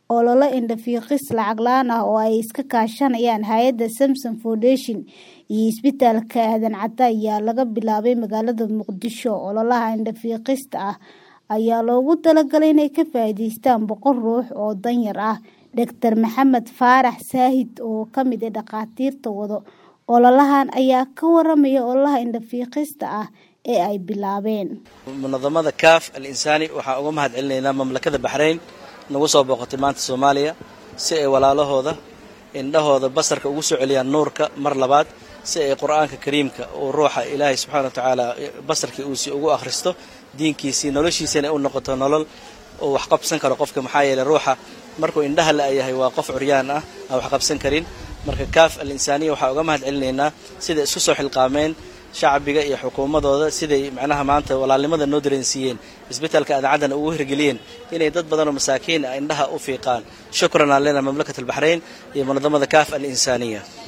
olole indho-fiiqis lacag la'aan ah oo ay iska kaashanayaan hay'adda Samsom Foundation iyo isbitaalka Aadan Cadde ayaa laga bilaabay magaalada Muqdisho. Ololaha indho-fiiqista ah ayaa loogu talagalay inay ka faa'iidaystaan boqol ruux oo danyar ah. Dr Maxamed Faarax Saahid oo ka mid ah dhakhaatiirta wado ololahan ayaa ka waramaya ololaha indho-fiiqista ah ee ay bilaabeen. munadamada kaaf al insaani waxaan uga mahad celinaynaa mamlakada baxrayn nagu soo booqatay maanta soomaaliya si ay walaalahooda indhahooda basarka ugu soo celiyaan nuurka mar labaad si ay qur-aanka kariimka uu ruuxa ilaahay subxaana wa tacaala basarkii uusi ugu akhristo diinkiisii noloshiisana u noqoto nolol uu wax qabsan karo qofka maxaa yeeley ruuxa markuu indhaha la-yahay waa qof curyaan ah aan wax qabsan karin marka kaaf al insaaniya waxaa uga mahad celinaynaa siday isku soo xilqaameen shacbiga iyo xukuumadooda siday macnaha maanta walaalnimada noo dareensiiyeen isbitaalka adacaddana ugu hirgeliyeen inay dad badanoo masaakiin ah indhaha u fiiqaan shukran aan leenahay mamlakat albaxrayn iyo munadamada kaaf al insaaniya